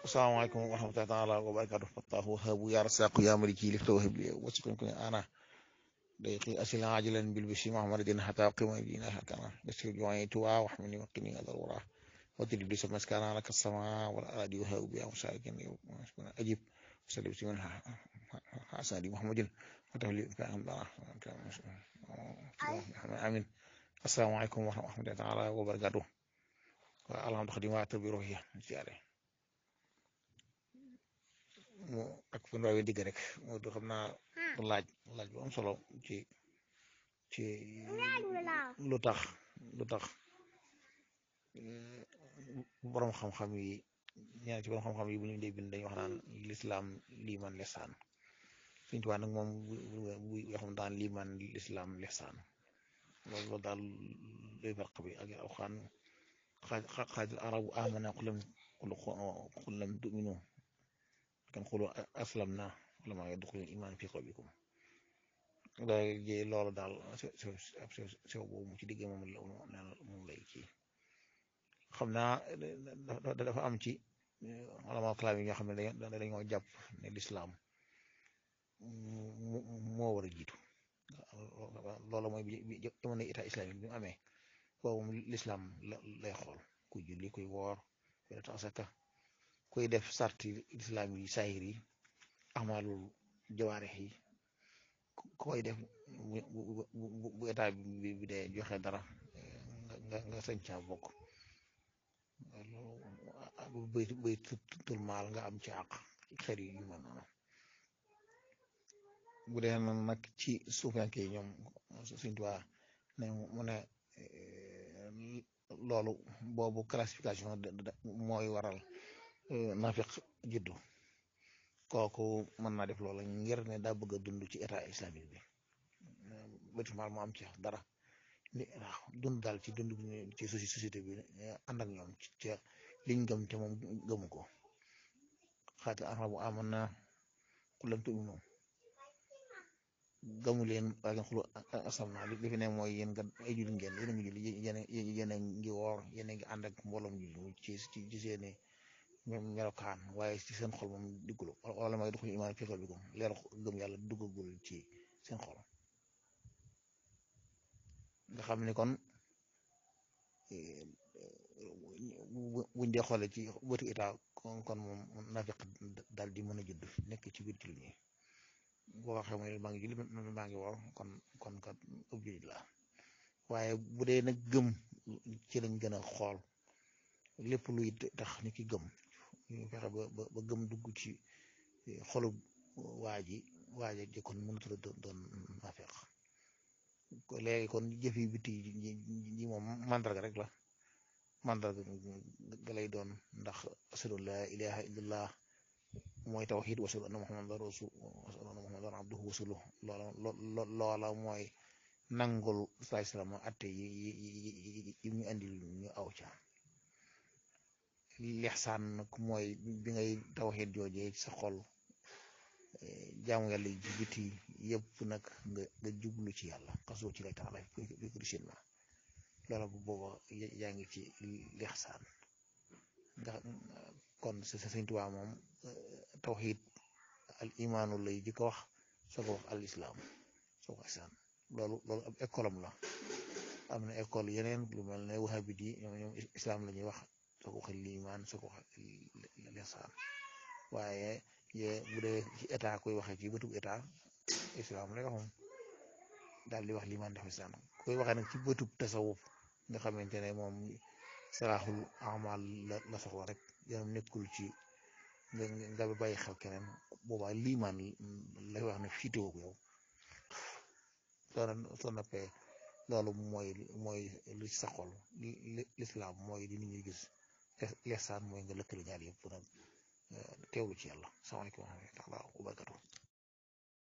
asalaamaaleykum wa rahmatullahi taala wa barakatuh fattahu wahabu ya rasaqu ya maliki lifta wahib li wasiqin kun ana dayqi asila ajilan bil bisi muhammadin hatta qima dina hakana yasir juwayi tuwa wa hamini wa qini adar wara wadri bi sama skana lak sama wal aradi wahabu ya musakin ajib salli bi man hasadi muhammadin wa tawli fa amdana amin asalaamaaleykum wa rahmatullahi taala wa barakatuh wa alhamdu xadima bi ruhiya ziare mu ak fu ndaw yi digg rek moo du xam naa laaj laaj bu am solo ci ci lu tax lu tax borom xam-xam yi ñaan ci borom xam-xam yi bu ñu dee bind dañuy wax naan lislaam liiman lesaan suñ tuwaa nag moom bu yoo xam daan liiman lislaam lesaan loolu loolu daal luy farq bi ak alxaan xaaj arabu amana xulam xulam tuminu kan xulu aslam na wala maa ngi duxul iman fi qalbikum léegi loolu daal sew sew boobu mu ci digg moom la moom lay kii xam naa dafa am ci wala kalaam yi nga xam ne dañoo jàpp ne lislaam moo war a jiitu loolu mooy bi jamono état islamique bi mu amee boobu lislaam lay xool kuy julli kuy woor kuy def asaka kuy def sarti islam yi saahir yi amalul jawaarex yi koy def bu état bi bi dee joxe dara nga nga sañ caa bokk bay bay tul maal nga am ci àq xeet yu mel noonu bu dee nag ci suufanke yi ñoom suñ tuwaa ne mu ne loolu boobu classification mooy waral nafiq juddu kooku mën naa def loola ngir ne daa bëgg a dund ci état islamique bi bâtiment mu am ci dara ni dund daal ci dund ci société bi ànd ak ñoom ci liñ gëm te moom gëmu ko xaati arabu aman na xulam tu'minu gamu leen waa ngeen xulu asam naa li fi ne mooy yéen nga ay julli ngeen yéen a ngi julli yéen yéen a ngi woor yéen a ngi ànd ak mbooloom julli ci ci seeni melokaan waaye ci seen xol moom diggul wala may duxul imaan fi qalbikum leer gëm yàlla duggagul ci seen xol nga xam ne kon buñ dee xoole ci bëtu état kon kon moom nafiq daal di mën a judd nekk ci biir jullit ñi boo waxee mooy maa ngi julli maa ngi woor kon kon kat ëpp jullit la waaye bu dee nag gëm ci lañ gën a xool lépp luy tax ni ki gëm ñu fexe ba ba gëm dugg ci xolu waa ji waaja ji kon mënatu la doon naafeq léegi kon jëf yi biti ji moom mandarga rek la mandarga ga lay doon ndax ashadu la ilaha illallah mooy tawxid wa ashadu anna muhammadan rasul wa ashadu anna muhammadan abduhu wa rasuluh loola loola mooy nangul saa salaam atte yi yi ñu andil ñu aw ca lixsaan nag mooy bi ngay tawxiid joojee sa xol jaamu yàlla yi ci biti yëpp nag nga nga jublu ci yàlla xasoo ci lay taala fi kurisin ma loola bu booba yaa ngi ci lixsaan nga kon sa Sëñ Tuubaa moom tawxiid al imaanu lay ji ko wax soo ko wax al islaam soo ko isaan loolu loolu ab école am la am na école yeneen lu mel ne wahabit yi ñoom ñoom islam la ñuy wax soo ko waxee liimaan soo ko waxee lisaan waaye ye bu dee ci état koy waxee ci bëtub état islam lay wax moom daal di wax liimaan def islam koy waxee nag ci bëtub tasawuf nga xamante ne moom salaaxul amal la la soxla rek yanam nekkul ci nga nga bàyyi xel keneen boobaa liimaan lay wax ne fiitewoo ko yow soo soo nappee loolu mooy mooy lu ci sa xol lislaam mooy di nit ñi gis lesaan mooy nga lëkkale ñaar yëpp nag teewlu ci yàlla salaamaaleykum wa rahmatulah wa barakatuh